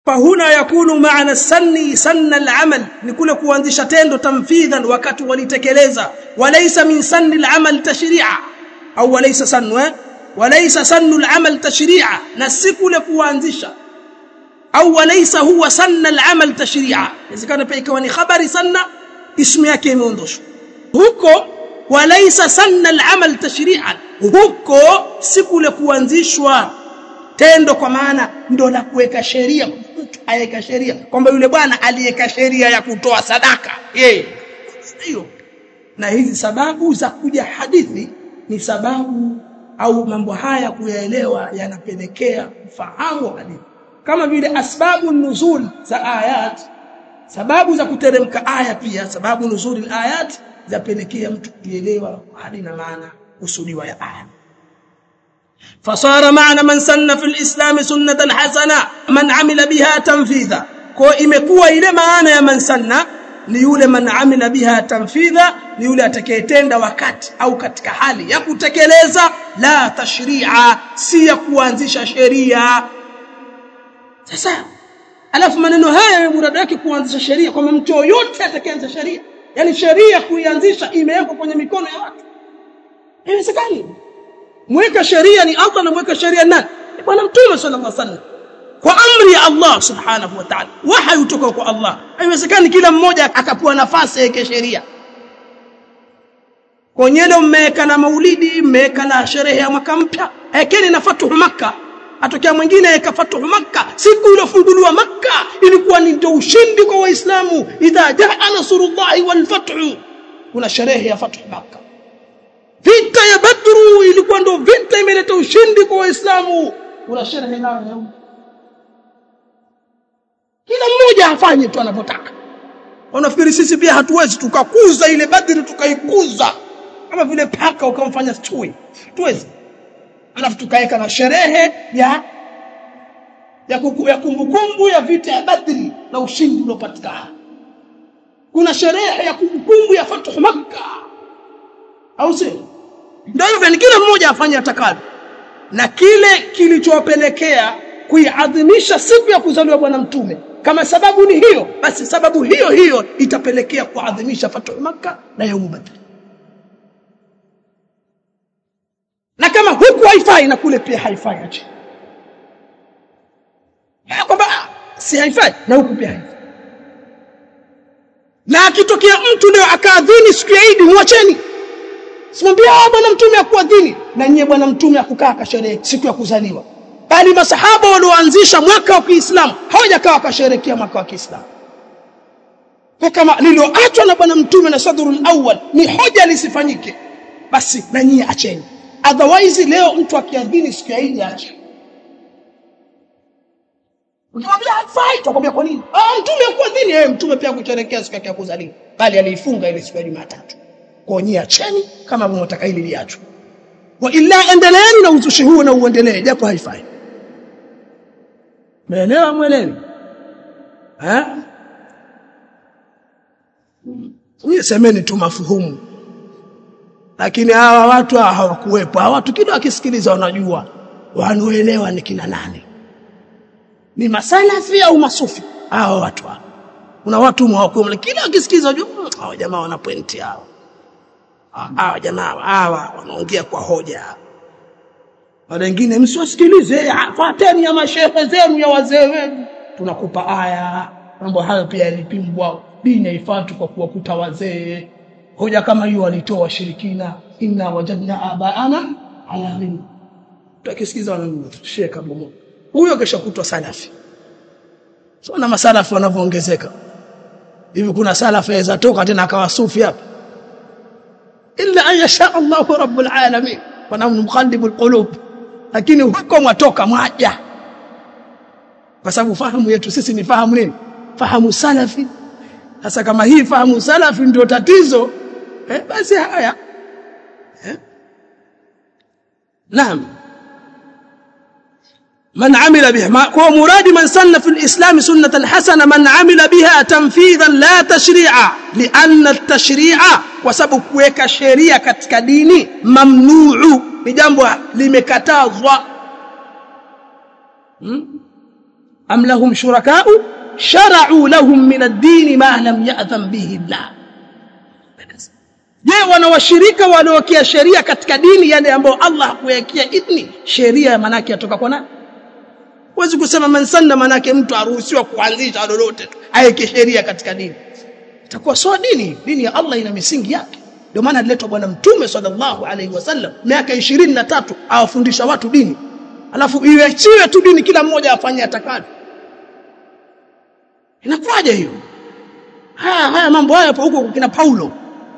fahuna yakunu maana sanni sanna al-amal ni kule kuanzisha tendo tamfidhan wakati walitekeleza walaysa min sanni al-amal tashri'a au walaysa sannu eh? walaysa sannu al-amal tashri'a na si kule kuanzisha au walaysa huwa sanna al-amal tashri'a inawezekana pia ikawa ni habari sanna ismu yake imeondoshwa huko walaysa sanna al-amal tashri'an huko si kule kuanzishwa tendo kwa maana ndo la kuweka sheria mtu aweka sheria kwamba yule bwana aliweka sheria ya kutoa sadaka yeye hiyo na hizi sababu za kuja hadithi ni sababu au mambo haya kuyaelewa yanapelekea kufahamu hadithi kama vile asbabu nuzul za ayat sababu za kuteremka aya pia sababu nuzul ayat zapelekea mtu kuelewa hadi na maana kusudiwa ya aya فصار معنى من سن في الإسلام سنة حسنة من عمل بها تنفيذا kwa imekuwa ile maana ya man sanna ni yule man amila biha tanfidha ni yule atakayetenda wakati au katika hali ya kutekeleza la tashri'a si ya kuanzisha sheria sasa alafu maneno haya ya murada yake kuanzisha sheria kwamba mtu yoyote atakayeanza sheria yani sheria kuianzisha imewekwa kwenye mikono ya watu haiwezekani mweka sheria ni Allah na mweka sheria nani bwana mtume sallallahu alaihi wasallam kwa amri ya Allah subhanahu wa ta'ala wahi kutoka kwa Allah haiwezekani kila mmoja akapewa nafasi yake sheria konyelo mmeweka na maulidi mmeweka na sherehe ya mwaka mpya ekeni na fatuhu makka atokea mwingine eka fatuhu makka siku iliyofunguliwa makka ilikuwa ni ndio ushindi kwa waislamu idha jaa nasrullahi wal fathu kuna sherehe ya fatuhu makka vita ya badru ilikuwa ndo vita imeleta ushindi kwa waislamu kuna sherehe nayo kila mmoja afanye tu anavyotaka unafikiri sisi pia hatuwezi tukakuza ile badri tukaikuza kama vile paka ukamfanya chui tuwezi alafu tukaweka na sherehe ya ya kuku, ya kumbukumbu ya vita ya badri na ushindi uliopatikana kuna sherehe ya kumbukumbu ya fathu makka au sio ndio hivyo ni kila mmoja afanye atakalo na kile kilichowapelekea kuiadhimisha siku ya kuzaliwa bwana mtume kama sababu ni hiyo basi sababu hiyo hiyo itapelekea kuadhimisha fathu makka na yaumu badr na kama huku haifai na kule pia haifai aje kwamba si haifai na huku pia haifai na akitokea mtu leo akaadhini siku ya Idi muacheni simwambia bwana mtume akuadhini na nyie bwana mtume akukaa kasherehe siku ya kuzaliwa bali masahaba walioanzisha mwaka wa Kiislamu hawajakaa wakasherehekea mwaka wa Kiislamu kama lilioachwa na bwana mtume na sadrul awwal ni hoja lisifanyike basi na nyie acheni otherwise leo mtu akiadhini siku ya Idi ache Ukimwambia hafai tutakwambia kwa nini? Ah mtume akuadhini yeye mtume pia kusherehekea siku yake ya kuzaliwa bali aliifunga ile siku ya Jumatatu kwa nyie acheni kama mnataka hili liachwe wa illa endeleeni na uzushi huo na uendelee japo haifai Umeelewa mwelewi? Eh? Ni semeni tu mafuhumu. Lakini hawa watu hawakuwepo. Hawa watu kila wakisikiliza wanajua wanaoelewa ni kina nani. Ni masalafi au masufi? Hawa watu hawa. Kuna watu mwakuwa kila wakisikiliza wajua hawa jamaa wana pointi hao. Hawa jamaa hawa wanaongea kwa hoja wale wengine msiwasikilize fuateni ya mashehe zenu ya wazee wenu tunakupa aya mambo hayo pia yalipimbwa dini haifuati kwa kuwakuta wazee hoja kama hiyo walitoa washirikina inna wajadna abaana ala min tukisikiza wanasheka bomo huyo kesha kutwa salafi so na masalafi wanavyoongezeka hivi kuna salafi aweza toka tena akawa sufi hapa illa an yasha Allah rabbul alamin wa nahnu muqallibul qulub lakini huko mwatoka mwaja kwa sababu fahamu yetu sisi ni fahamu nini fahamu salafi sasa kama hii fahamu salafi ndio tatizo eh, basi haya eh? naam من عمل بها هو مراد من سن في الإسلام سنة حسنة من عمل بها تنفيذا لا تشريعا لأن التشريع وسبب كويك شريعة كتك ديني ممنوع ni jambo limekatazwa hmm? am lahum shurakau shara'u lahum min ad-din ma lam ya'dhan bihi Allah je wana washirika waliowekea sheria katika dini yale ambayo Allah hakuwekea idhni sheria manake yatoka kwa nani huwezi kusema man sanna manake mtu aruhusiwa kuanzisha lolote aweke sheria katika dini itakuwa sio dini dini ya Allah ina misingi yake ndio maana aliletwa bwana mtume sallallahu alaihi wasallam miaka 23 awafundisha watu dini alafu iwechiwe tu dini kila mmoja afanye atakalo inakuwaje hiyo haya haya mambo haya hapo huko kina Paulo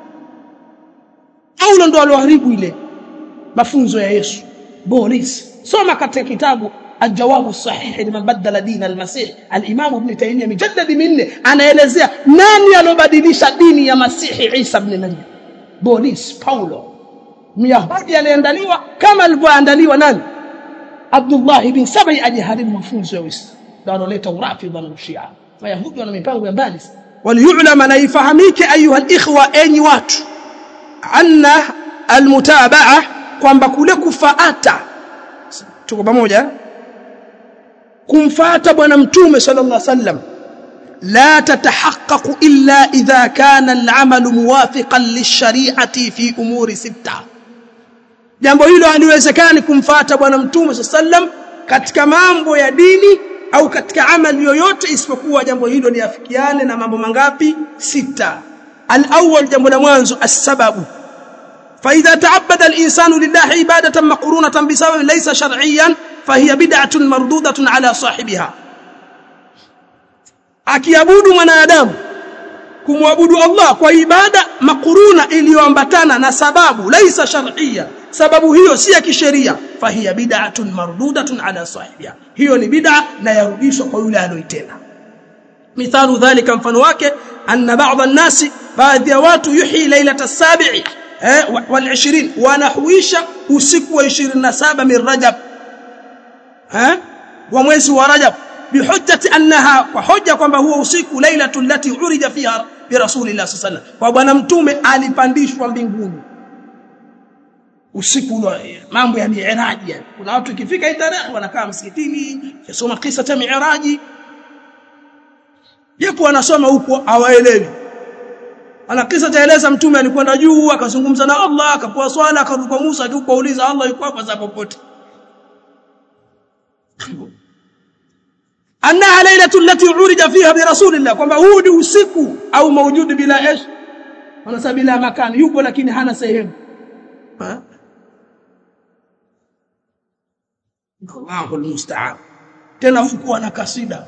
Paulo ndo aloharibu ile mafunzo ya Yesu Boris soma katika kitabu الجواب الصحيح لمن بدل دين المسيح الامام ابن تيميه مجلد منه anaelezea nani alobadilisha dini ya masihi Isa ibn Maryam Boris Paulo Myahudi aliandaliwa kama alivyoandaliwa nani Abdullah ibn Sabai ajiharibu mafunzo ya Uislamu ndio analeta urafidha na Shia Wayahudi wana mipango ya mbali waliyulama na ifahamike ayuha alikhwa enyi watu anna almutabaa kwamba kule kufaata tuko pamoja kumfuata bwana mtume sallallahu alaihi wasallam la tatahaqqaqu illa idha kana al'amalu muwafiqan lishari'ati fi umuri sita jambo hilo haliwezekani kumfuata bwana mtume sallallahu alaihi wasallam katika mambo ya dini au katika amali yoyote isipokuwa jambo hilo liafikiane na mambo mangapi sita al-awwal jambo la mwanzo as-sababu فإذا تعبد الإنسان لله عبادة مقرونة بسبب ليس شرعيا فهي بدعة مردودة على صاحبها akiabudu mwanadamu kumwabudu Allah kwa ibada makuruna iliyoambatana na sababu laisa shar'iyya sababu hiyo si ya kisheria fahiya bid'atun mardudatun ala sahibiha hiyo ni bid'a na yarudishwa kwa yule aloitenda mithalu dhalika mfano wake anna ba'd an-nasi baadhi ya watu yuhi lailata sabi'i eh wal 20 wanahuisha usiku wa 27 min rajab eh wa mwezi wa rajab bihujjati annaha kwa hoja kwamba huo usiku lailatul lati urija fiha bi rasulillah sallallahu alaihi kwa bwana mtume alipandishwa mbinguni usiku ule mambo ya miiraji kuna watu ikifika hii tarehe wanakaa msikitini kusoma kisa cha miiraji japo wanasoma huko hawaelewi ana kisa chaeleza mtume alikwenda juu akazungumza na Allah akapoa swala akaruka Musa akauliza Allah yuko hapa za popote annaha lailatu allati urija fiha bi rasulillah kwamba huu ni usiku au maujudi bila ish wanasema bila makani yupo lakini hana sehemu Allahu almusta'an tena huku ana kasida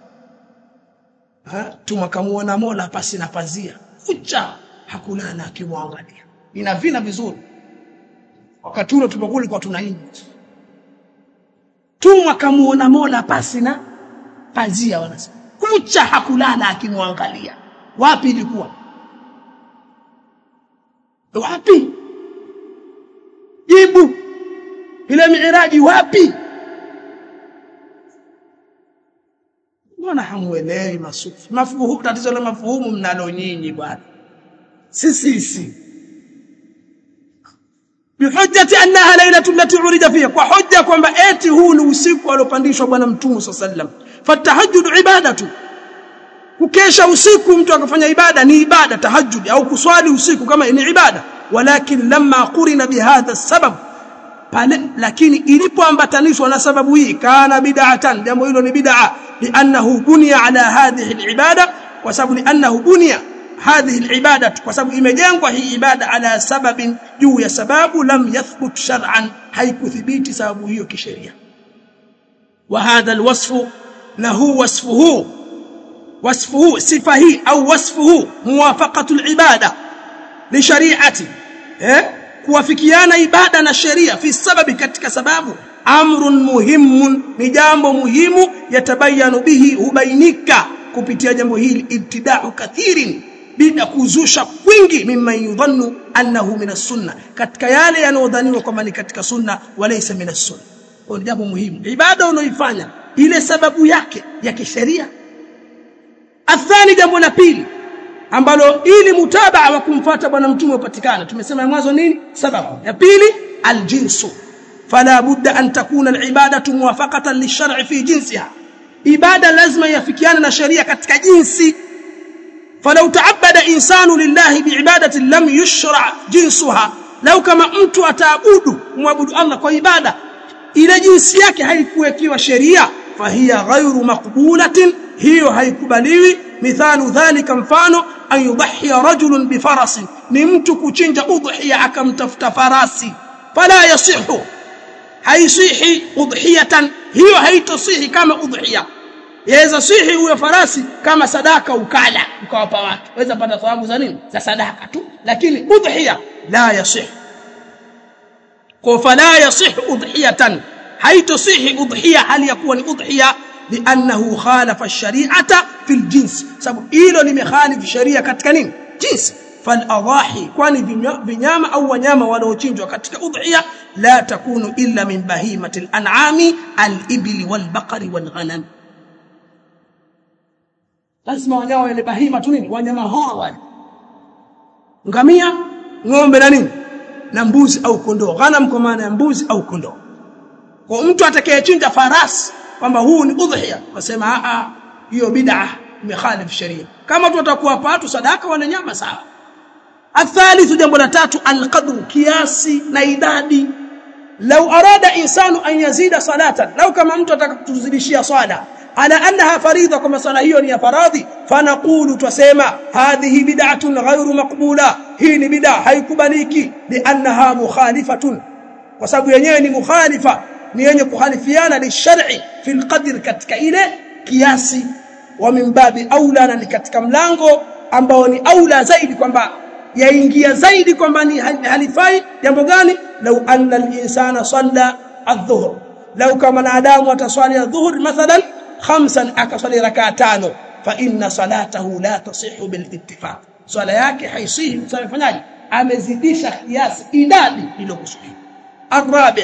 ha tumakamuona Mola pasi na pazia kucha hakulala akimwangalia ina vina vizuri wakati ule tulipokuwa kwa tunaimba tumwa kamuona Mola pasi na pazia wanasema kucha hakulala akimwangalia wapi ilikuwa wapi jibu ile miiraji wapi mbona hamuelewi masufi mafuhumu tatizo la mafuhumu mnalo nyinyi bwana si sisi bihujjati annaha lailatu allati urida fiha kwa hujja kwamba eti huu ni usiku aliopandishwa bwana mtume sallam fatahajjud ibadatu kukesha usiku mtu akafanya ibada ni ibada tahajjud au kuswali usiku kama ni ibada walakin lamma qurina bihadha sabab pale lakini ilipoambatanishwa na sababu hii kana bid'atan jambo hilo ni bid'a li'annahu bunya ala hadhihi alibada kwa sababu li'annahu bunya hadhihi alibada kwa sababu imejengwa hii ibada ala sababin juu ya sababu lam yathbut shar'an haikuthibiti sababu hiyo kisheria wa hadha alwasfu na huu wasfuhu wasfuhu sifa hii au wasfuhu muwafaqatu alibada li shari'ati eh kuwafikiana ibada na sheria fi sababi katika sababu amrun muhimun ni jambo muhimu yatabayanu bihi hubainika kupitia jambo hili ibtida'u kathirin bila kuzusha kwingi mimma yudhannu annahu min sunna katika yale yanayodhaniwa kwamba ni katika sunna walaysa min sunna kwa ni jambo muhimu ibada unaoifanya ile sababu yake ya kisheria athani jambo la pili ambalo ili mutabaa wa kumfuata bwana mtume upatikane tumesema mwanzo nini sababu ya pili aljinsu fala budda an takuna alibadatu muwafaqatan lishar'i fi jinsiha ibada lazima yafikiane na sheria katika jinsi falau taabada insanu lillahi biibadati lam yushra jinsuha lau kama mtu ataabudu muabudu Allah kwa ibada ile jinsi yake haikuwekiwa sheria fahiya ghairu maqbulatin hiyo haikubaliwi mithalu dhalika mfano an yudhiya rajulun bifarasin ni mtu kuchinja udhiya akamtafuta farasi fala yasihu haisihi udhiyatan hiyo haitosihi kama udhiya yaweza sihi huyo farasi kama sadaka ukala ukawapa watu waweza pata thawabu za nini za sadaka tu lakini udhiya la yasih kwa fala yasih udhiyatan haitosihi udhiya hali ya kuwa ni udhiya liannahu khalafa ash-shari'ata fil jins sababu hilo limekhalifu sharia katika nini jinsi فالاضاحي kwani vinyama au wanyama wanaochinjwa katika udhiya la takunu illa min bahimati al-an'ami al-ibli wal-baqari wal-ghanam lazima wanyama wale bahima tu nini wanyama hawa wale ngamia ng'ombe na nini na mbuzi au kondoo ghanam kwa maana ya mbuzi au kondoo kwa mtu atakayechinja farasi kwamba huu ni udhiya wasema a hiyo bid'a imekhalif sharia kama tu watakuwa watu sadaka wana nyama sawa الثالث jambo la tatu alqadr kiasi na idadi لو اراد انسان ان يزيد صلاه لو kama mtu atakutuzidishia swala ala annaha faridha kama swala hiyo ni ya faradhi fanaqulu tusema hadhihi bid'atun ghairu maqbula hii ni bid'a haikubaliki liannaha mukhalifatun kwa sababu yenyewe ni mukhalifa ni yenye kukhalifiana lishar'i fil qadr katika ile kiasi wa min babi aula na ni katika mlango ambao ni aula zaidi kwamba yaingia zaidi kwamba ni halifai jambo gani lau anna al-insana salla adh-dhuhr lau kama mwanadamu ataswali adh-dhuhr mathalan khamsan akaswali rakaa tano fa inna salatahu la tasihu bil ittifaq swala yake haisihi msafanyaji amezidisha kiasi idadi iliyokusudiwa arabi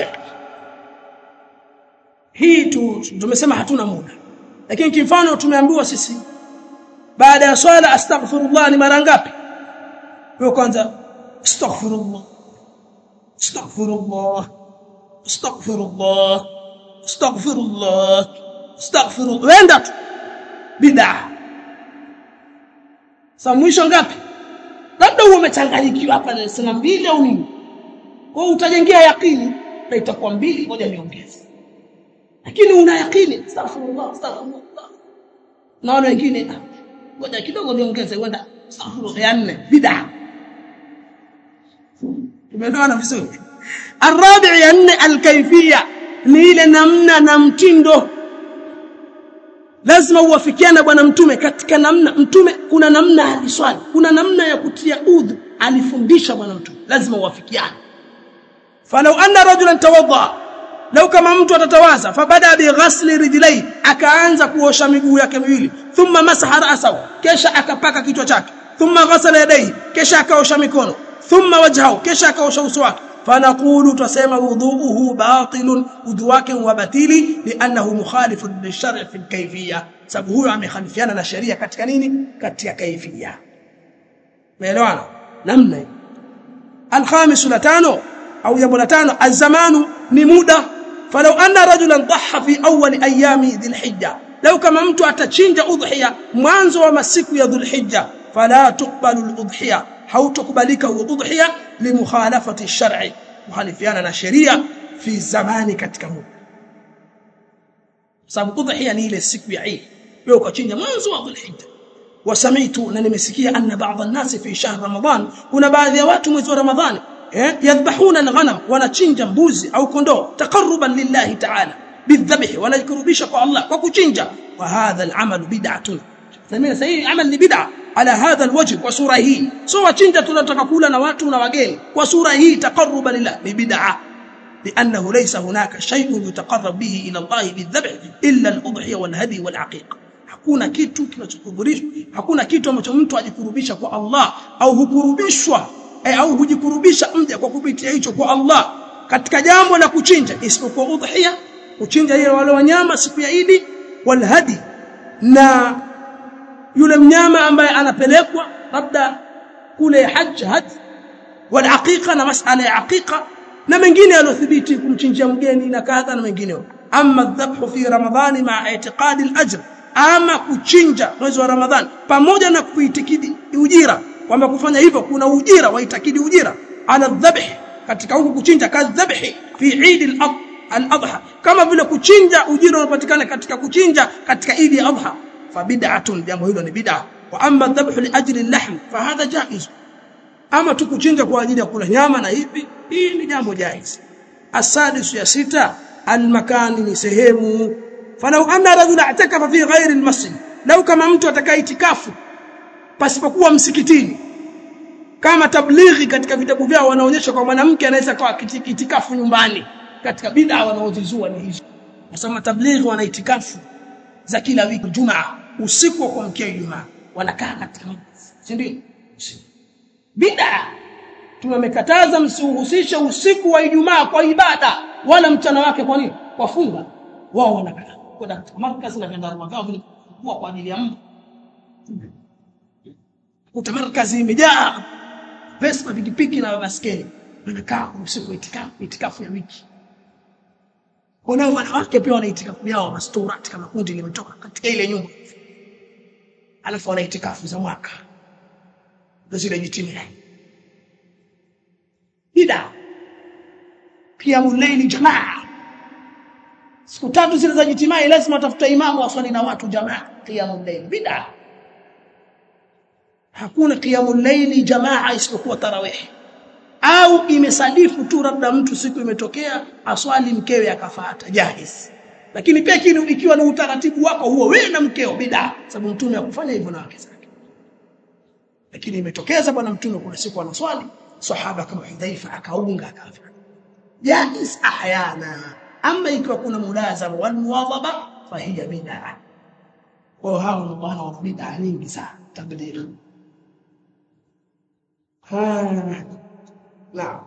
hii tu tumesema hatuna muda lakini kimfano tumeambiwa sisi baada ya swala astaghfirullah ni mara ngapi kwa kwanza astaghfirullah astaghfirullah astaghfirullah astaghfirullah astaghfirullah wenda tu bid'a sa mwisho ngapi labda uwe umechanganyikiwa hapa na sema mbili au nini kwa utajengea yakini na itakuwa mbili ngoja niongeze lakini una yakini astaghfirullah astaghfirullah naona wengine ngoja kidogo niongeze wenda astaghfirullah ya nne bid'a tumeelewana vizuri الرابع ya nne alkaifia ni ile namna na mtindo lazima uwafikiane bwana mtume katika namna mtume kuna namna aliswali kuna namna ya kutia udhu alifundisha bwana mtume lazima uwafikiane falau anna rajulan tawadda lau kama mtu atatawaza fabada bighasli rijlai akaanza kuosha miguu yake miwili thumma masaha ra'sahu kisha akapaka kichwa chake thumma ghasala yadayhi kisha akaosha mikono thumma wajhahu kisha akaosha uso wake fanaqulu tusema wudhuuhu batilun udhu wake wa batili li'annahu mukhalifun lishar' fi kayfiyya sababu huyo amekhalifiana na sheria katika nini katika kaifia umeelewana namna الخامس لتانو أو يبو لتانو الزمان نمودة فلو أن رجلا ضحى في أول أيام ذي الحجة لو كما ممتو أتشنج أضحية مانزو ومسيك يا ذو الحجة فلا تقبل الأضحية أو تقبلك الأضحية لمخالفة الشرع مخالفيانا الشريعة في زمان كتكمو sababu udhiya ni ile siku ya Eid wewe ukachinja mwanzo wa Dhulhijja wasamitu na nimesikia anna baadhi an-nas fi shahr Ramadhan kuna baadhi ya watu mwezi wa Ramadhani eh yadhbahuna al-ghanam wanachinja mbuzi au kondoo taqarruban lillahi ta'ala bidhabh wanajikurubisha kwa Allah kwa kuchinja wa hadha al-amal bid'atun thamina sahihi amal ni bid'a ala hadha alwajh kwa sura hii so wachinja tunataka kula na watu na wageni kwa sura hii taqarruban lillah ni bid'a لأنه ليس هناك شيء يتقرب به إلى الله بالذبح إلا الأضحية والهدي والعقيقة hakuna kitu kinachokurubishwa hakuna kitu ambacho mtu ajikurubisha kwa Allah au hukurubishwa eh, au hujikurubisha mja kwa kupitia hicho kwa Allah katika jambo la kuchinja isipokuwa udhiya kuchinja ile wale wanyama siku ya Idi wal hadi na yule mnyama ambaye anapelekwa labda kule hajj hadi wal aqiqa na masala ya aqiqa na mengine yalothibiti kumchinjia mgeni na kadha na mengineo amma dhabhu fi ramadhani ma'a i'tiqadi al-ajr ama kuchinja mwezi wa ramadhani pamoja na kuitikidi ujira kwamba kufanya hivyo kuna ujira waitakidi ujira ala dhabh katika huku kuchinja kadhabhi fi Eid al-Adha kama vile kuchinja ujira unapatikana katika kuchinja katika Eid al-Adha fa bid'atun jambo hilo ni bid'a wa amma dhabhu li ajli al-lahm fa hadha jaiz ama tu kuchinja kwa ajili ya kula nyama na hivi hii ni jambo jaiz السادس يا ستة المكان ni sehemu falau anna rajula atakafa fi ghairi almasjid lau kama mtu atakaa itikafu pasipokuwa msikitini kama tablighi katika vitabu vyao wanaonyesha kwa mwanamke anaweza kuwa itikafu nyumbani katika bid'a wanaozizua ni hizo nasema tablighi wana itikafu za kila wiki jumaa usiku wa kuamkia ijumaa wanakaa katika si ndio bid'a tumekataza msihusishe usiku wa Ijumaa kwa ibada wala mchana wake kwa nini kwa funga wao wanakataa kwenda katika markazi na vyandarua vyao vilikuwa kwa ajili ya Mungu kuta markazi imejaa Vespa pikipiki na baskeli wanakaa usiku itikafu itikafu ya wiki kuna wanawake pia wana itikafu yao masturati kama kundi limetoka katika ile nyumba alafu wana itikafu za mwaka ndio zile jitimia bid'a qiyamul layli jamaa siku tatu zile za jitimai lazima tafuta imamu aswali na watu jamaa qiyamul layli bid'a hakuna qiyamul layli jamaa isipokuwa tarawih au imesadifu tu labda mtu siku imetokea aswali mkewe akafuata jaiz lakini pia kile ikiwa ni utaratibu wako huo wewe na mkeo bid'a sababu mtume akufanya hivyo na wake zake lakini imetokeza bwana mtume kuna siku anaswali sahaba kama Hudhaifa akaunga akafanya jaiz ahyana ama ikiwa kuna mulazama wal muwadhaba fa hiya bid'a kwa hao ni bwana wa bid'a nyingi sana tabligh نعم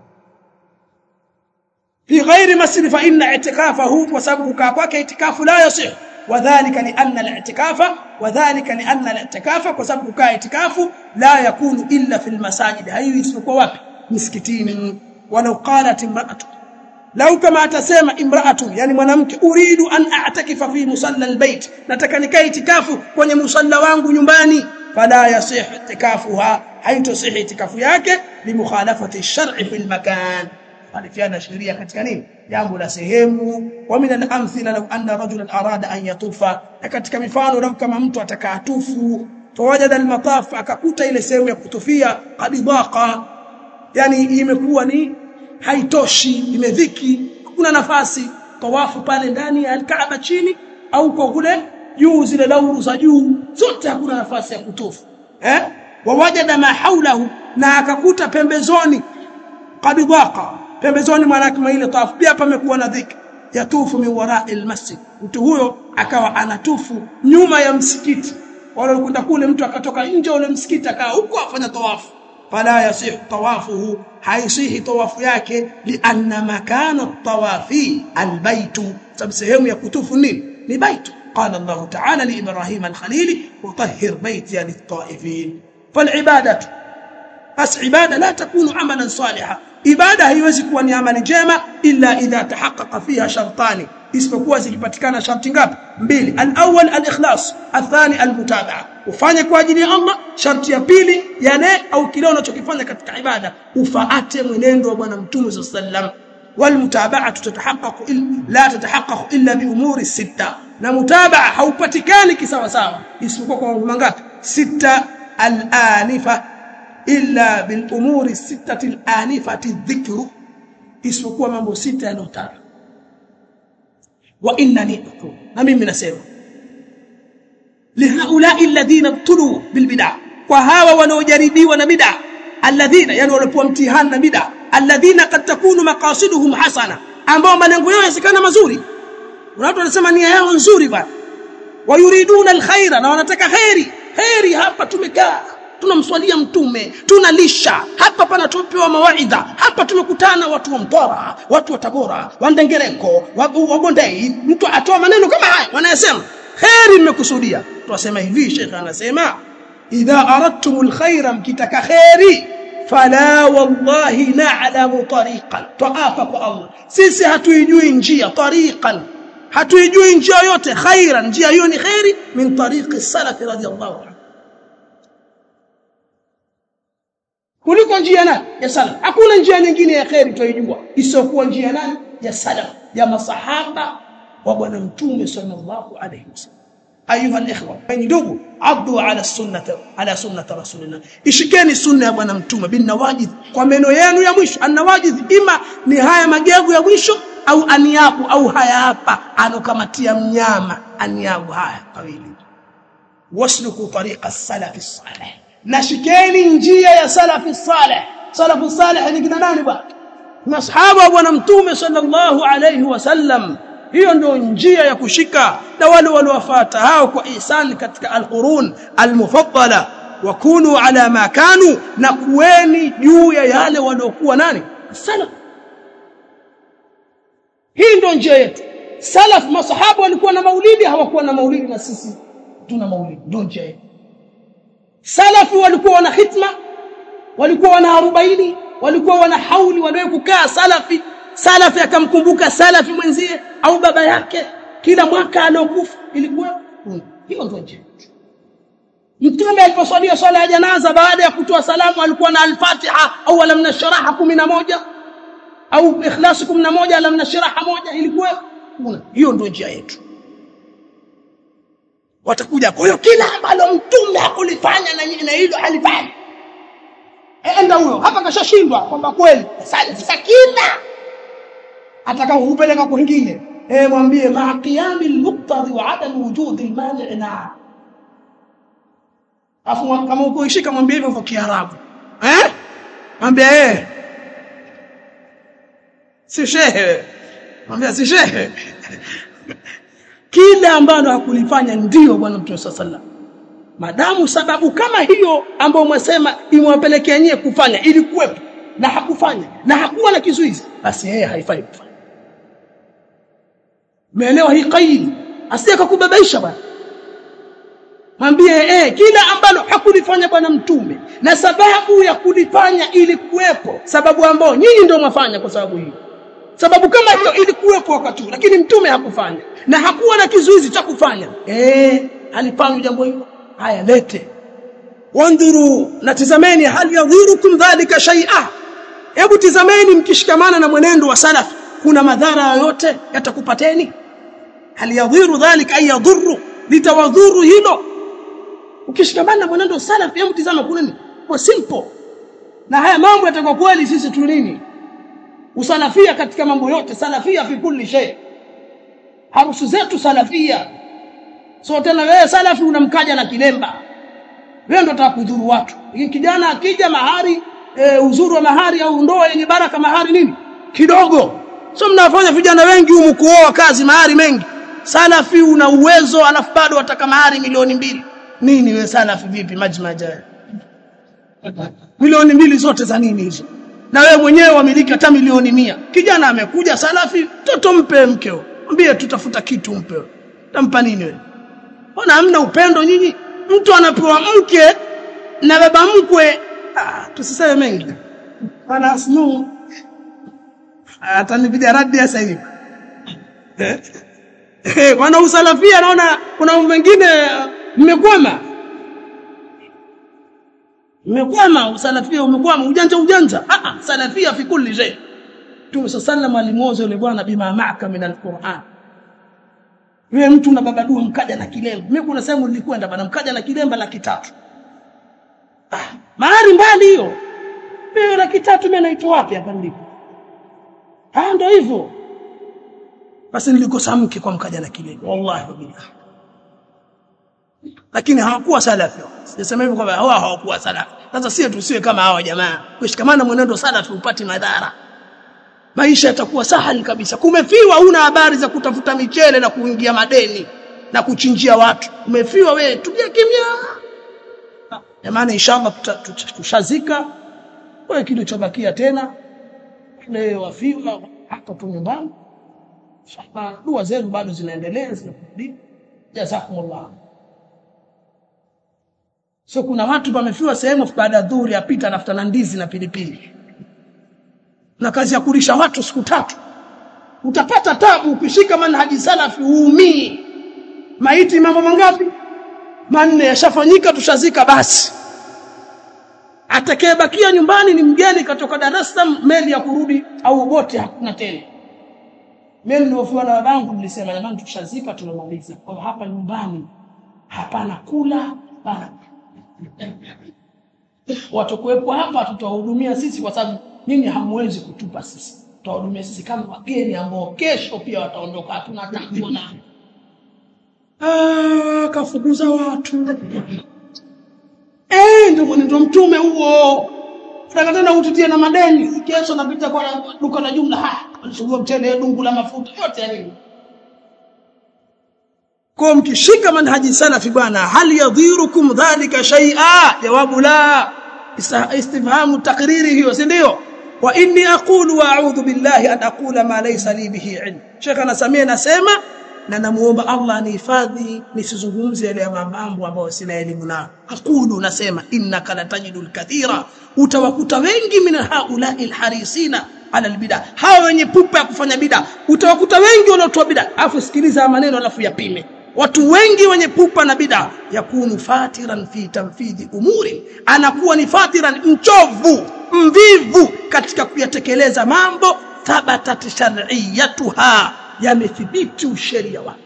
في غير مسجد فإن اعتكافه وسبب كاكوك اعتكاف لا يصح وذلك لأن الاعتكاف وذلك لأن الاعتكاف وسبب كاعتكاف لا يكون إلا في المساجد هاي يسمكوا wapi مسكتين ولو قالت امرأة لو كما تسمى امرأة يعني mwanamke uridu an a'takifa fi musalla albayt nataka nikae itikafu kwenye musalla wangu nyumbani fala yasih itikafuha haitosih itikafu yake limukhalafati shar'i fil makan alifiana sheria katika nini jambo la sehemu wa min al-amthila law anna rajulan arada an yatufa katika mifano lau kama mtu atakatufu fawajada al-mataf akakuta ile sehemu ya kutufia qad daqa yani imekuwa ni haitoshi imedhiki kuna nafasi tawafu pale ndani ya al-Kaaba chini au kwa kule juu zile lauru za juu zote hakuna nafasi ya kutufu eh wawajada ma haulahu na akakuta pembezoni qad daqa pembezoni mwa ile tawafu pia pamekuwa na dhiki yatufu min wara'i almasjid mtu huyo akawa anatufu nyuma ya msikiti wale kwenda kule mtu akatoka nje ule msikiti akawa huko afanya tawafu fala yasih tawafuhu haisihi tawafu yake lianna makana tawafi albaytu sababu sehemu ya kutufu nini ni baitu قال الله تعالى لإبراهيم الخليل وطهر بيتي للطائفين فالعبادة بس عبادة لا تكون عملا صالحا ibada haiwezi kuwa ni amali njema illa idha tahaqqaqa fiha shartani isipokuwa zikipatikana sharti ngapi mbili al-awwal al-ikhlas athani al-mutabaa ufanye kwa ajili ya Allah sharti ya pili yale au kile unachokifanya katika ibada ufaate mwenendo wa bwana mtume sallam والمتابعه تتحقق لا تتحقق الا بامور السته na mutabaa haupatikani kisawa sawa isipokuwa kwa mambo mangapi sita al-anifa illa bil umuri sittati al-anifati dhikru isipokuwa mambo sita yanotaja wa innani aqul na mimi nasema lihaulai alladhina ibtulu bil bid'ah kwa hawa wanaojaribiwa na bid'ah alladhina yani walipokuwa mtihani na bid'ah alladhina kad takunu maqasiduhum hasana ambao malengo yao yasikana mazuri watu wanasema nia yao nzuri bwana wayuriduna alkhaira na wanataka khairi khairi hapa tumekaa tunamswalia mtume tunalisha hapa panatopewa mawaidha hapa tumekutana watu wa Mtwara watu wa Tabora wa Ndengereko wa Bondei mtu atoa maneno kama haya wanayasema khairi mmekusudia tunasema hivi shekhe anasema idha aradtumul khaira mkitaka khairi fala wallahi na'lamu tariqan tuapa kwa Allah sisi hatuijui njia tariqan hatuijui njia yoyote khairan njia hiyo ni khairi min tariqi salaf radiyallahu anhu kuliko njia nani ya salaf hakuna njia nyingine ya khairi tuijua isiyokuwa njia nani ya salaf ya masahaba wa bwana mtume sallallahu alayhi wasallam ayuha alikhwa ni ndugu abdu ala sunnah ala sunnah rasulina ishikeni sunna ya bwana mtume bin nawajid kwa meno yenu ya mwisho anawajid ima ni haya magegu ya mwisho au aniabu au haya hapa anokamatia mnyama aniabu haya kawili wasluku tariqa salafi salih nashikeni njia ya salafi salih salafu salih ni kina nani bwana masahaba wa bwana mtume sallallahu alayhi wasallam hiyo ndio njia ya kushika na wale waliowafuata hao kwa ihsan katika alqurun almufaddala wakunu ala ma kanu na kuweni juu ya yale waliokuwa nani salaf hii ndio njia yetu salaf masahaba walikuwa na maulidi hawakuwa na maulidi na sisi tuna maulidi ndio njia yetu salafi walikuwa wana hitma walikuwa wana arobaini walikuwa wana hauli wanawe kukaa salafi salafi akamkumbuka salafi mwenzie au baba yake kila mwaka alokufa ilikuwa hiyo ndio njia mtume aliposwalia swala ya janaza baada ya kutoa salamu alikuwa na al-Fatiha au alam nashraha 11 au ikhlas 11 alam nashraha moja ilikuwa hiyo ndio njia yetu watakuja kwa hiyo kila ambalo mtume hakulifanya na na hilo halifanya enda huyo hapa kashashindwa kwamba kweli sasa kila atakao kupeleka kwingine eh mwambie ma qiyami al-muqtadi wa adam wujud al-mani' na afu kama uko ishika mwambie hivyo kwa kiarabu eh mwambie eh si shehe mwambie si shehe kile ambalo hakulifanya ndio bwana mtume sallallahu madamu sababu kama hiyo ambayo mwasema imewapelekea nyie kufanya ilikuwepo na hakufanya na hakuwa na kizuizi basi yeye haifai kufanya umeelewa hii kaidi asije kukubabaisha bwana mwambie eh kila ambalo hakulifanya bwana mtume na sababu ya kulifanya ilikuwepo sababu ambayo nyinyi ndio mwafanya kwa sababu hiyo sababu kama hiyo ilikuwepo wakati lakini mtume hakufanya na hakuwa na kizuizi cha kufanya eh alifanya jambo hilo haya lete wandhuru natizameni hal yadhirukum dhalika shay'a hebu tizameni mkishikamana na mwenendo wa salaf kuna madhara yoyote yatakupateni hal yadhiru dhalika ay yadhurru litawadhuru hilo ukishikamana na mwenendo wa salaf hebu tizama kuna nini kwa simple na haya mambo yatakuwa kweli sisi tu nini usalafia katika mambo yote salafia fi kulli shay harusu zetu salafia so tena wewe salafi unamkaja na kilemba wewe ndo utakudhuru watu kijana akija mahari e, uzuri wa mahari au ndoa yenye baraka mahari nini kidogo so mnafanya vijana wengi humu kuoa kazi mahari mengi salafi una uwezo alafu bado wataka mahari milioni mbili nini wewe salafi vipi majmaja milioni mbili zote za nini hizo na wewe mwenyewe wamiliki hata milioni mia kijana amekuja salafi toto mpe mkeo mwambie tutafuta kitu mpe tampa nini wewe Mbona hamna upendo nyinyi? Mtu anapewa mke na baba mkwe, ah, tusiseme mengi. Bana asnu atanipiga radi sasa hivi. Eh, wana usalafia naona kuna mambo mengine mmekwama. Mmekwama usalafia umekwama ujanja ujanja. Ah ah, salafia fi kulli shay. Mtume sallallahu alimwoza yule bwana bima ma'aka min al-Qur'an. Wewe mtu na baba dua mkaja na kilemba. Mimi kuna sehemu nilikwenda bana mkaja na kilemba laki tatu. Ah, mahari mbali hiyo. Mimi laki tatu mimi naitoa wapi hapa nilipo? Ah ndio hivyo. Basi nilikosa mke kwa mkaja na kilemba. Wallahi billah. Lakini hawakuwa salafi. Sisema hivyo kwamba hawa hawakuwa salafi. Sasa sisi tusiwe kama hawa jamaa. Kushikamana mwenendo salafi upate madhara maisha yatakuwa sahali kabisa kumefiwa una habari za kutafuta michele na kuingia madeni na kuchinjia watu umefiwa wewe tulia kimya jamani inshallah tushazika wewe kilichobakia tena ile wafiwa hapa tu nyumbani inshallah dua zenu bado zinaendelea zinakurudi jazakumullah so kuna watu wamefiwa sehemu baada ya dhuhuri apita anafuta na ndizi na pilipili na kazi ya kulisha watu siku tatu utapata tabu ukishika manhaji salafi uumii maiti mambo mangapi manne yashafanyika tushazika basi atakayebakia nyumbani ni mgeni katoka Dar es Salaam meli ya kurudi au boti hakuna tena mimi niliofiwa na babangu nilisema jamani tushazika tumemaliza kwa hapa nyumbani hapana kula hapana watakuwepo hapa tutawahudumia sisi kwa sababu nyinyi hamwezi kutupa sisi tutawahudumia sisi kama wageni ambao kesho pia wataondoka hatuna takuna ah kafukuza watu eh ndio ndio mtume huo Nataka tena ututie na madeni kesho napita kwa duka la jumla ha alisugua mtele dungu la mafuta yote ya nini kwa mkishika manhaji salafi bwana hal yadhirukum dhalika shay'a jawabu la istifhamu takriri hiyo si ndio wa inni aqulu wa a'udhu billahi an aqula ma laysa li bihi ilm Sheikh anasamia nasema na namuomba Allah anihifadhi nisizungumze yale mambo ambayo sina elimu nayo aqulu nasema innaka latajidul kathira utawakuta wengi min haula'i alharisina ala albid'a hawa wenye pupa ya kufanya bid'a utawakuta wengi wanaotoa bid'a afu sikiliza maneno alafu yapime watu wengi wenye pupa na bid'a yakunu fatiran fi tanfidhi umuri anakuwa ni fatiran mchovu mvivu katika kuyatekeleza mambo thabatat shar'iyatuha yamethibiti usheria wake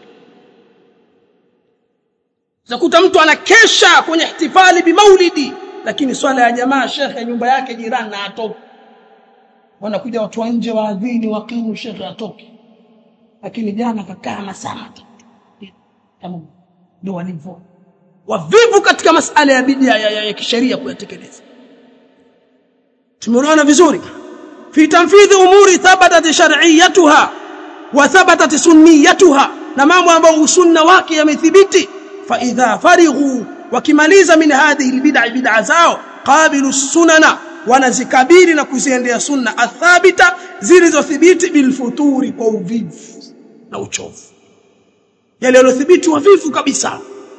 zakuta mtu anakesha kwenye ihtifali bimaulidi lakini swala ya jamaa shekhe nyumba yake jirani na atoki wanakuja watu wa nje waadhini wakimu shekhe atoki lakini jana kakaa masaa matatu kama ndio walivyo wavivu katika masala ya bidia ya, ya, ya kisheria kuyatekeleza tumeona vizuri fi tanfidhi umuri thabatat shar'iyyatuha wa thabatat sunniyatuha na mambo ambayo usunna wake yamethibiti fa idha farighu wakimaliza min hadhihi albid'a bid'a zao qabilu sunana wanazikabili na kuziendea sunna athabita zilizothibiti bilfuturi kwa uvivu na uchovu yale yalothibiti wavivu kabisa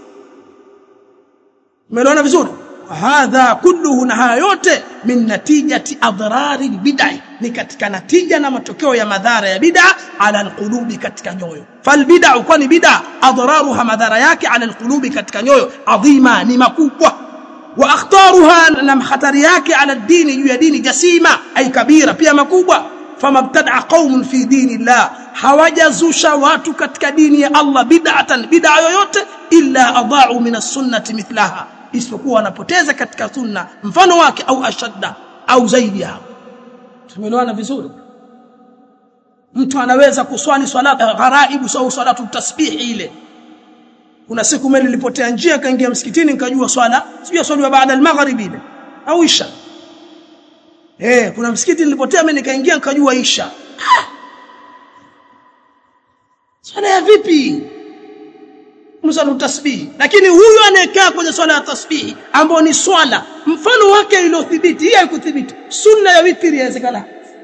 umeona vizuri hadha kulluhu na haya yote min natijati adrari bid'ah ni katika natija na matokeo ya madhara ya bid'a ala alqulubi katika nyoyo fal bid'ah kwani bid'a adraruha madhara yake ala alqulubi katika nyoyo adhima ni makubwa wa akhtaruha na khatari yake ala dini juu ya dini jasima ay kabira pia makubwa famabtada qaumun fi dinillah hawajazusha watu katika dini ya Allah bid'atan bid'a yoyote illa adha'u min as-sunnati mithlaha isipokuwa wanapoteza katika sunna mfano wake au ashadda au zaidi ya tumeelewana vizuri mtu anaweza kuswali swala gharaibu au salatu tasbihi ile kuna siku mimi nilipotea njia kaingia msikitini nikajua swala sijui swali baada al-maghrib ile au isha eh kuna msikiti nilipotea mimi nikaingia nikajua isha swala ya vipi msala tasbihi lakini huyu anayekaa kwenye swala ya tasbihi ambao ni swala mfano wake iliyothibiti hii haikuthibiti sunna ya witri inawezekana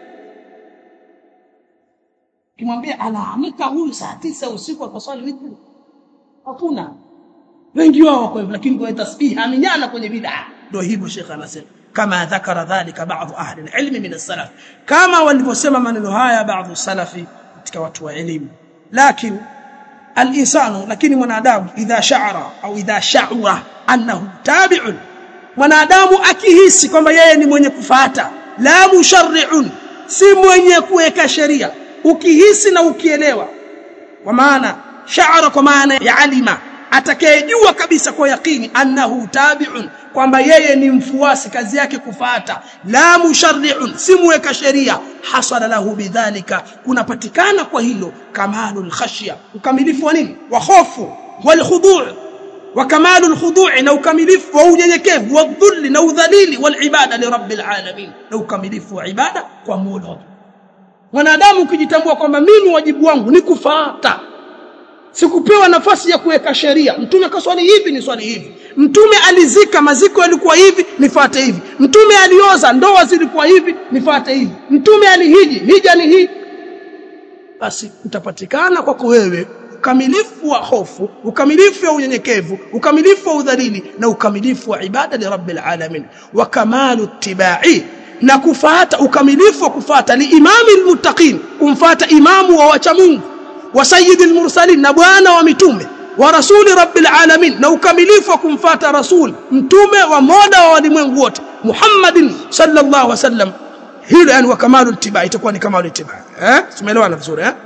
kimwambia anaamka huyu saa tisa usiku akaswali witri hakuna wengi wao wako hivyo lakini kwenye tasbihi aminyana kwenye bid'a ndio hivyo Sheikh anasema kama dhakara dhalika baadhi ahli ilmi min as-salaf kama walivyosema maneno haya baadhi salafi katika watu wa elimu lakini الانسان lakini mwanadamu idha sha'ara au idha sha'ura annahu tabi'un mwanadamu akihisi kwamba yeye ni mwenye kufata la musharri'un si mwenye kuweka sheria ukihisi na ukielewa kwa maana sha'ara kwa maana ya alima atakayejua kabisa kwa yakini annahu tabi'un kwamba yeye ni mfuasi kazi yake kufata la musharri'un si muweka sheria hasala lahu bidhalika kunapatikana kwa hilo kamalul khashya ukamilifu wa nini wa hofu wal khudu' wa kamalul khudu' na ukamilifu wa unyenyekevu wa dhulli na udhalili wal ibada li rabbil alamin na ukamilifu wa ibada kwa Mola mwanadamu ukijitambua kwamba mimi wajibu wangu ni kufata sikupewa nafasi ya kuweka sheria mtume kaswali hivi ni swali hivi mtume alizika maziko yalikuwa hivi nifuate hivi mtume alioza ndoa zilikuwa hivi nifuate hivi mtume alihiji hija ni hii basi utapatikana kwako wewe ukamilifu wa hofu ukamilifu wa unyenyekevu ukamilifu wa udhalili na ukamilifu wa ibada li rabbil alamin wa kamalu tibai na kufuata ukamilifu wa kufuata liimami almuttaqin kumfuata imamu wa wacha Mungu wa sayyidil mursalin na bwana wa mitume wa rasuli rabbil alamin na ukamilifu wa kumfuata rasul mtume wa mola wa walimwengu wote Muhammadin sallallahu alaihi wasallam hilo yani wa kamalu ittiba itakuwa ni kamalu ittiba eh tumeelewana vizuri eh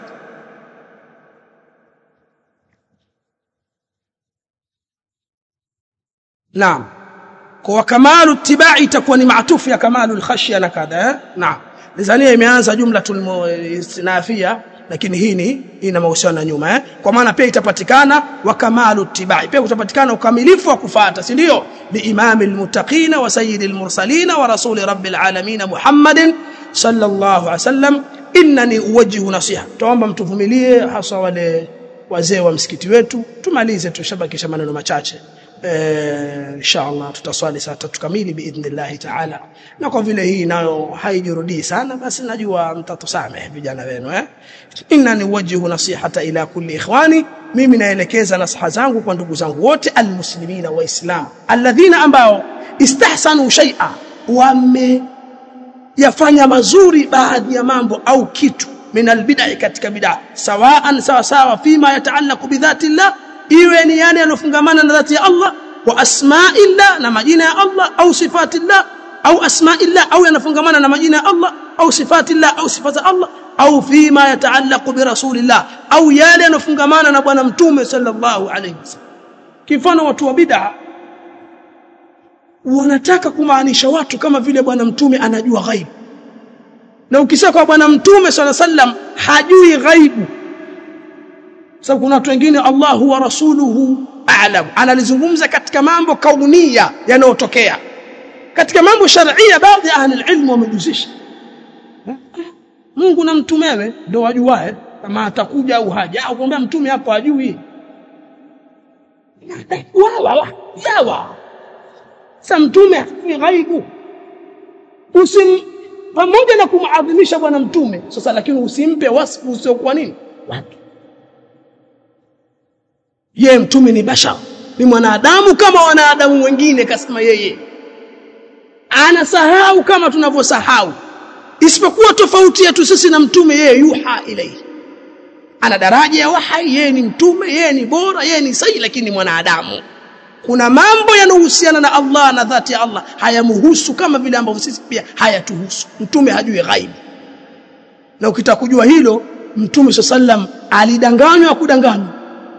naam kwa kamalu ittiba itakuwa ni maatufu ya kamalu alkhashya na kadha eh naam Tanzania imeanza jumlatul istinafia lakini hii ni ina mahusiano na nyuma eh kwa maana pia itapatikana wa kamalu tibai pia kutapatikana ukamilifu wa kufuata si ndio bi imamil muttaqin wa sayyidil mursalin wa rasuli rabbil alamin muhammadin sallallahu alaihi wasallam innani uwajjihu nasiha tuomba mtuvumilie hasa wale wazee wa msikiti wetu tumalize tushabakisha maneno machache eh inshallah tutaswali saa tatu kamili biidhnillah taala na kwa vile hii nayo haijirudii sana basi najua mtatusamehe vijana wenu eh innani wajhu nasihata ila kulli ikhwani mimi naelekeza nasaha zangu kwa ndugu zangu wote almuslimina waislam alladhina ambao istahsanu shay'a wame yafanya mazuri baadhi ya mambo au kitu min albid'a katika bid'a sawaan sawa sawa fima yataallaqu bidhati llah iwe ni yale yanofungamana na dhati ya Allah wa asma'illah na majina ya Allah au sifatillah au asma'illah au yanafungamana na majina ya Allah au sifatillah au sifata Allah au fima yataallaqu bi rasulillah au yale yanofungamana na bwana mtume sallallahu alayhi wasallam kifano watu wa bid'a wanataka kumaanisha watu kama vile bwana mtume anajua ghaibu na ukisema kwa bwana mtume sallallahu alayhi wasallam hajui ghaibu sababu kuna watu wengine Allah wa rasuluhu a'lam analizungumza katika mambo kaunia yanayotokea katika mambo sharia baadhi ya ahli ilmu wamejuzisha Mungu na mtumewe ndio wajuae kama atakuja au haja au kumwambia mtume hapo ajui wala sawa sasa mtume hajui ghaibu usim pamoja na kumadhimisha bwana mtume sasa lakini usimpe wasfu usiokuwa nini watu ye mtume ni bashar ni mwanadamu kama wanadamu wengine kasema yeye anasahau kama tunavyosahau isipokuwa tofauti yetu sisi na mtume yeye yuha ilayhi ana daraja ya wahai yeye ni mtume yeye ni bora yeye ni sahihi lakini ni mwanadamu kuna mambo yanayohusiana na Allah na dhati ya Allah hayamhusu kama vile ambavyo sisi pia hayatuhusu mtume hajui ghaibu na ukitaka kujua hilo mtume sallam alidanganywa kudanganywa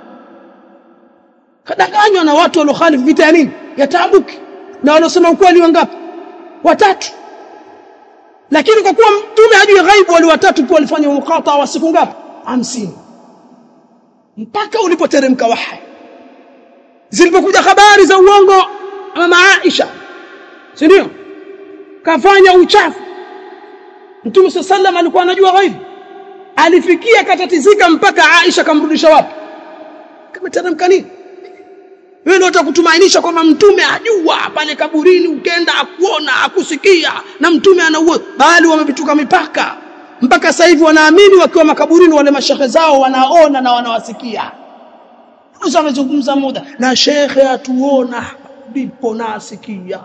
kadanganywa na watu waliokhalifu vita ya nini ya Tabuki na waliosema ukweli wangapi watatu lakini kwa kuwa mtume hajui ghaibu wale watatu pia walifanya mukata wa siku ngapi 50 mpaka ulipoteremka wahyi zilipokuja habari za uongo mama Aisha si ndio kafanya uchafu mtume sallam alikuwa anajua ghaibu alifikia katatizika mpaka Aisha kamrudisha wapi kameteremka nini wewe ndio utakutumainisha kwamba mtume ajua pale kaburini ukenda akuona akusikia na mtume anaua bali wamepituka mipaka mpaka sasa hivi wanaamini wakiwa makaburini wale mashehe zao wanaona na wanawasikia sasa amezungumza muda na shekhe atuona ndipo nasikia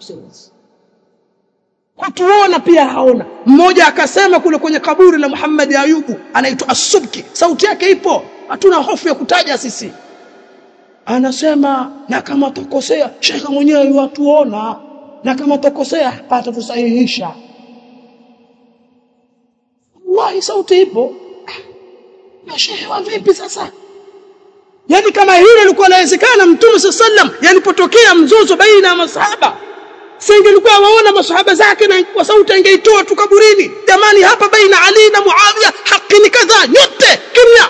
hatuona pia haona mmoja akasema kule kwenye kaburi la Muhammad Ayubu anaitwa As-Subki sauti yake ipo hatuna hofu ya kutaja sisi anasema na kama tukosea shekhe mwenyewe watuona na kama tukosea atatusahihisha wallahi sauti ipo na shekhe wa vipi sasa yani kama hilo lilikuwa inawezekana mtume sallam yanipotokea mzozo baina ya masahaba singelikuwa waona masahaba zake na kwa sauti angeitoa tu kaburini jamani hapa baina Ali na Muawiya haki ni kadhaa nyote kimya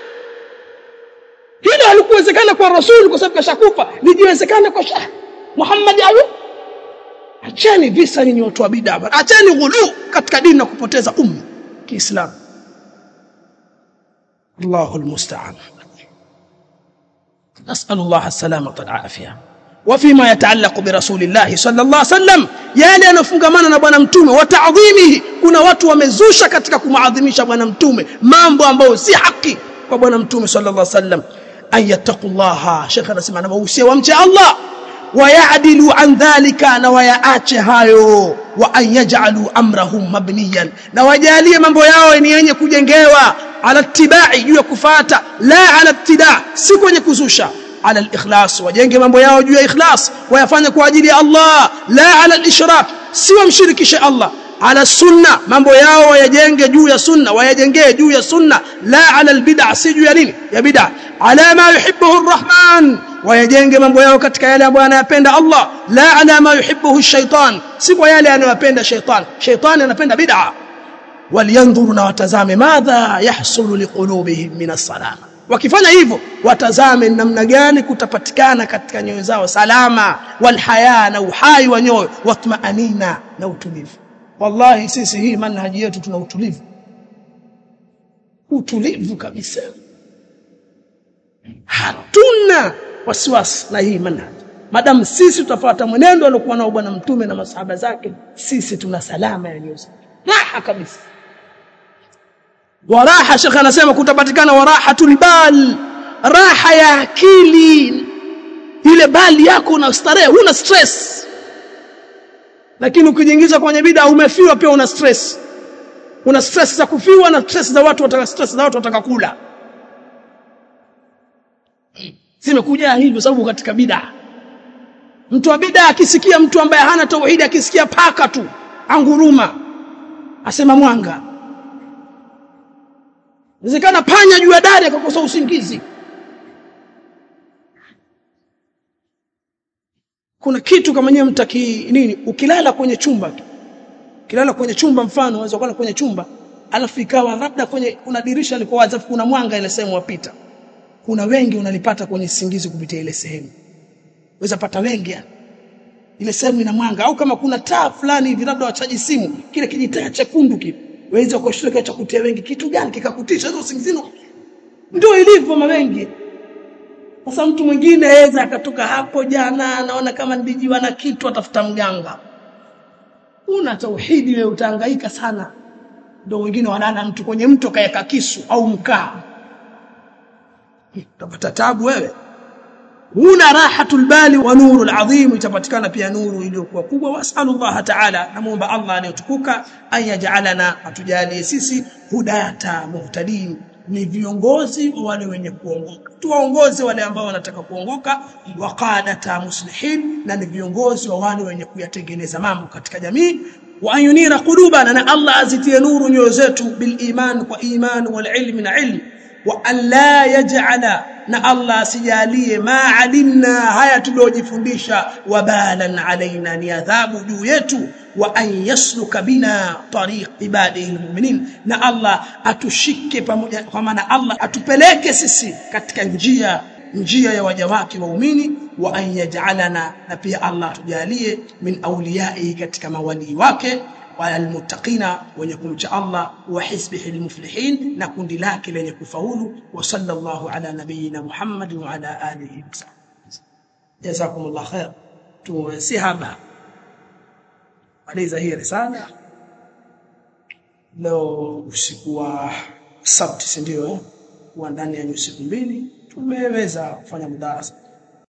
hilo halikuwezekana kwa rasul kwa sababu kashakufa lijiwezekana kwa shah Muhammad ayu acheni visa nyinyi watu wa bid'a acheni ghulu katika dini na kupoteza umma kiislamu Allahu almusta'an نسأل الله السلامة والعافية وفيما يتعلق برسول الله صلى الله عليه وسلم yale yanofungamana na bwana mtume wa ta'dhimihi kuna watu wamezusha katika kumaadhimisha bwana mtume mambo ambayo si haki kwa bwana mtume sallallahu alaihi wasallam ayattaqullaha shekha anasema anawahusia wamche Allah wayadilu an dhalika na wayaache hayo wa an yaj'alu amrahum mabniyan na wajalie mambo yao ni yenye kujengewa ala tibai juu ya kufata la ala ibtida si kwenye kuzusha ala al-ikhlas wajenge mambo yao juu ya ikhlas wayafanye kwa ajili ya Allah la ala al-ishrak si wamshirikishe Allah ala sunna mambo yao wayajenge juu ya sunna wayajengee juu ya sunna la ala albid'a si juu ya nini ya bid'a ala ma yuhibbuhu arrahman wayajenge mambo yao katika yale ambayo anayapenda Allah la ala ma yuhibbuhu shaitan si kwa yale anayopenda shaitan shaitan anapenda bid'a waliandhuru na watazame madha yahsulu liqulubihim min as-salama wakifanya hivyo watazame namna gani kutapatikana katika nyoyo zao salama walhaya na uhai wa nyoyo watmaanina na utulivu wallahi sisi hii manhaji yetu tuna utulivu utulivu kabisa hatuna wasiwasi na hii manhaji madamu sisi tutafuata mwenendo aliokuwa nao bwana mtume na masahaba zake sisi tuna salama ya nyoyo raha kabisa waraha shekhe anasema kutapatikana warahatul bal raha ya akili ile bali yako una starehe huna stress lakini ukijiingiza kwenye bid'a umefiwa pia una stress una stress za kufiwa na stress za watu wataka stress za watu wataka kula zimekuja hivyo sababu katika bid'a mtu wa bid'a akisikia mtu ambaye hana tauhidi akisikia paka tu anguruma asema mwanga Inawezekana panya juu ya dari akakosa usingizi. Kuna kitu kama nyewe mtaki nini ukilala kwenye chumba tu. Ukilala kwenye chumba mfano unaweza kulala kwenye chumba alafu ikawa labda kwenye kuna dirisha liko wazi kuna mwanga ile sehemu wapita. Kuna wengi unalipata kwenye singizi kupitia ile sehemu. Weza pata wengi yani. Ile sehemu ina mwanga au kama kuna taa fulani hivi labda wachaji simu kile kijitaa chekundu kile waweza kushtuka cha kutia wengi kitu gani kikakutisha hizo usingizini ndio ilivyo mawengi sasa mtu mwingine aweza akatoka hapo jana anaona kama ndijiwa na kitu atafuta mganga una tauhidi wewe utahangaika sana ndio wengine wanana mtu kwenye mto kaeka kisu au mkaa utapata tabu wewe huna rahatul bali wa nurul adhim itapatikana pia nuru iliyokuwa kubwa wasallallahu ta'ala namuomba Allah anayotukuka ayaj'alana atujalie sisi hudata muhtadin ni viongozi wa wale wenye kuongoka tuwaongoze wale ambao wanataka kuongoka waqadata muslihin na ni viongozi wa wale wenye kuyatengeneza mambo katika jamii wa ayunira qulubana na Allah azitie nuru nyoyo zetu bil iman kwa iman wal ilmi na ilmi wa alla yaj'ala na Allah asijalie ma alimna haya tuliojifundisha wabalan alaina ni adhabu juu yetu wa an yasluka bina tariq ibadihi almu'minin na Allah atushike pamoja kwa maana Allah atupeleke sisi katika njia njia ya waja wake waumini wa an yaj'alana na pia Allah tujalie min awliyai katika mawali wake والمتقين ونكم الله وحزبه المفلحين نكون لك لن يكفهول وصلى الله على نبينا محمد وعلى آله وصحبه جزاكم الله خير tusihaba maliza hii risala leo usiku wa sabti si ndio eh? kuwa ndani ya siku mbili tumeweza kufanya mudarasa